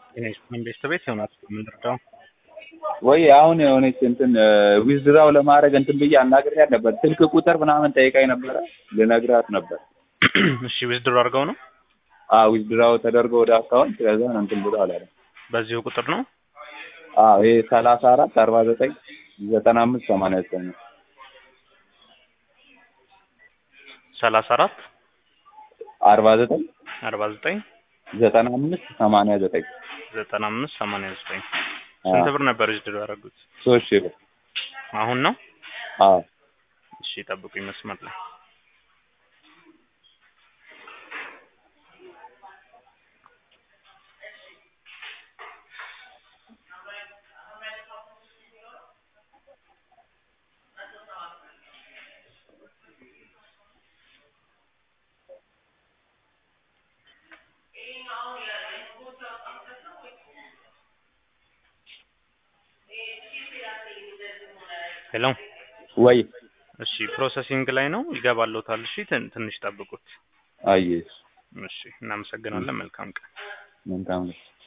ኢንቨስት ቤት ይሆናል የምንረዳው ወይ አሁን የሆነች እንትን ዊዝድራው ለማድረግ እንትን ብዬ አናግሬያት ነበር። ስልክ ቁጥር ምናምን ጠይቃኝ ነበረ ልነግራት ነበር። እሺ ዊዝድሮ አድርገው ነው አዎ ዊዝድራው ተደርጎ ወደ አካውንት ከዛ እንትን ብሎ አላለ። በዚሁ ቁጥር ነው አዎ ይሄ ሰላሳ አራት አርባ ዘጠኝ ዘጠና አምስት ሰማንያ ዘጠኝ ነው። ሰላሳ አራት አርባ ዘጠኝ አርባ ዘጠኝ ዘጠና አምስት ሰማንያ ዘጠኝ ዘጠና አምስት ሰማንያ ዘጠኝ ስንት ብር ነበር ዊዝድሮ ያደረጉት? ሶስት ሺህ ብር አሁን ነው? አዎ እሺ ጠብቁኝ መስመር ላይ ሄሎ ወይ እሺ ፕሮሰሲንግ ላይ ነው ይገባልዎታል። እሺ ትን- ትንሽ ጠብቁት። አየሽ እሺ እናመሰግናለን። መልካም ቀን። መልካም ነው።